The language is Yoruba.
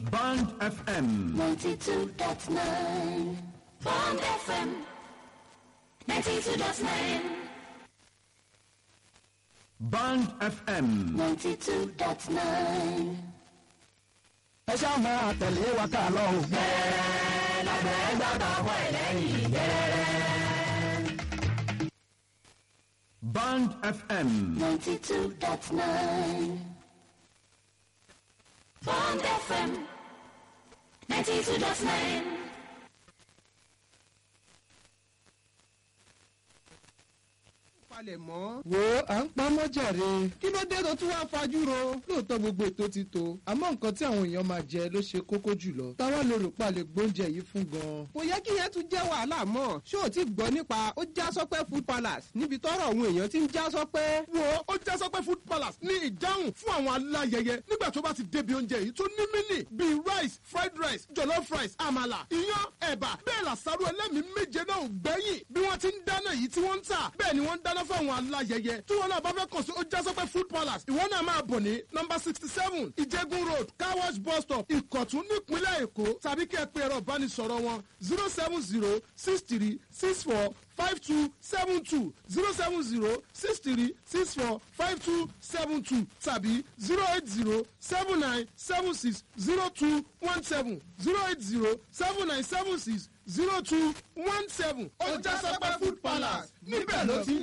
Band FM. 92.9 Bond FM 92.9 Band FM. 92.9 ẹ ṣáà máa tẹ̀lé wa ká lọ o. Band FM. 92.9 Bond FM 92.9 palẹ̀ mọ́. wo à ń pamọ́ jàre. kí ló dé tó tún wá fajú ro. lóòótọ́ gbogbo ètò ti tó. àmọ́ nǹkan tí àwọn èèyàn máa jẹ ló ṣe kókó jùlọ. táwa lè rò pa lè gbóúnjẹ yìí fún gan. kò yẹ kí yẹn tún jẹ́ wàhálà mọ́. ṣé o ti gbọ́ nípa ó já sọ́pẹ́ food palace níbi tọ́rọ̀ àwọn èèyàn ti ń já sọ́pẹ́. wo ó já sọpẹ́ food palace ní ìdáhùn fún àwọn aláyẹyẹ nígbà tó bá ti débi oúnjẹ yìí tó ní mínì bíi rice fried rice jollof rice àmàlà iyán ẹ̀bà bẹ́ẹ̀ làṣàrò ẹlẹ́mìí méje náà ò gbẹ́yìn bí wọ́n ti ń dáná yìí tí wọ́n ń tà bẹ́ẹ̀ ni wọ́n ń dáná fún àwọn aláyẹyẹ tí wọ́n náà bá fẹ́ kàn sí ó já sọpẹ́ food palace ìwọ náà máa bọ̀ ní nọmba sixty seven ìjẹ́gun road car wash bus stop ìkọ̀tún nípínlẹ̀ èkó tàbí kí ẹ pe ẹ̀rọ ìbánisọ̀rọ̀ wọn zero seven zero six three six four five two seven two zero seven zero six three six four five two seven two tàbí zero eight zero seven nine seven six zero two one seven zero eight zero seven nine seven six zero two one seven. ó já sọpẹ́ food palace níbẹ̀ ló ti ń